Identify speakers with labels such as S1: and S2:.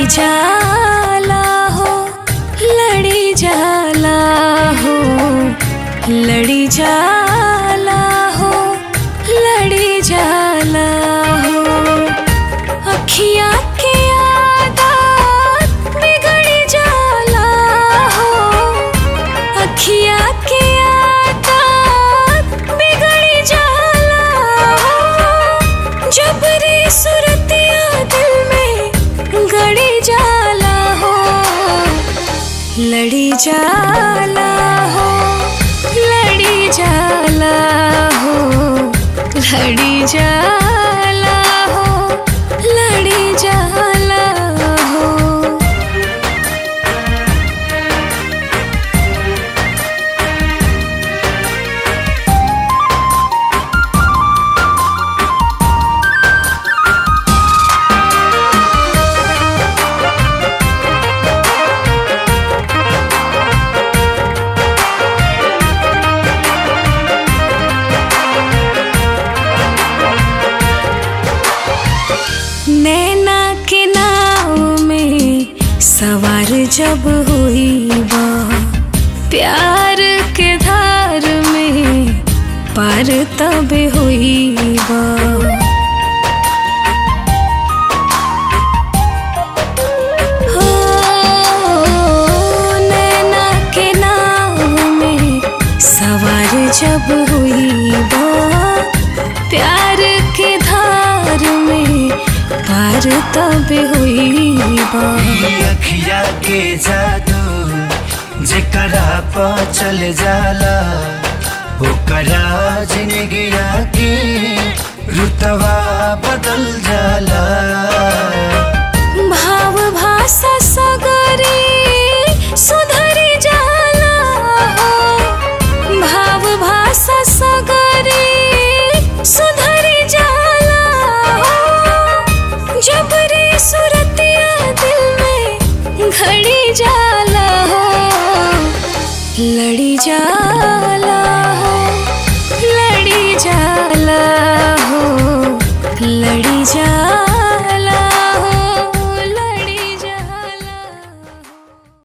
S1: जाला हो लड़ी जाला हो लड़ी जाला हो लड़ी जाला हो अखियाँ के आदत बिगड़ी जाला हो अखियाँ के आदत बिगड़ी जाला हो जबरी सुरतिया दिल में गड़ी जाला हो लड़ी जाला हो लड़ी जाला हो लड़ी जाला हो लड़ी जाला हो नैना के नाव में सवार जब हुई बा प्यार के धार में पार तब हुई बा हो, नैना के नाव में सवार जब हुई बा प्यार के धार में पार तब हुई बा
S2: अखिया के जादू जेकरा प चल जाला ओकरा जिंदगिया के रुतवा बदल जाला
S1: भाव भाषा सगरी सुधरी जाला हो भाव भाषा सगरी सुधरी जाला हो जबरी सुरतिया दिल में घड़ी जाला हो लड़ी जाला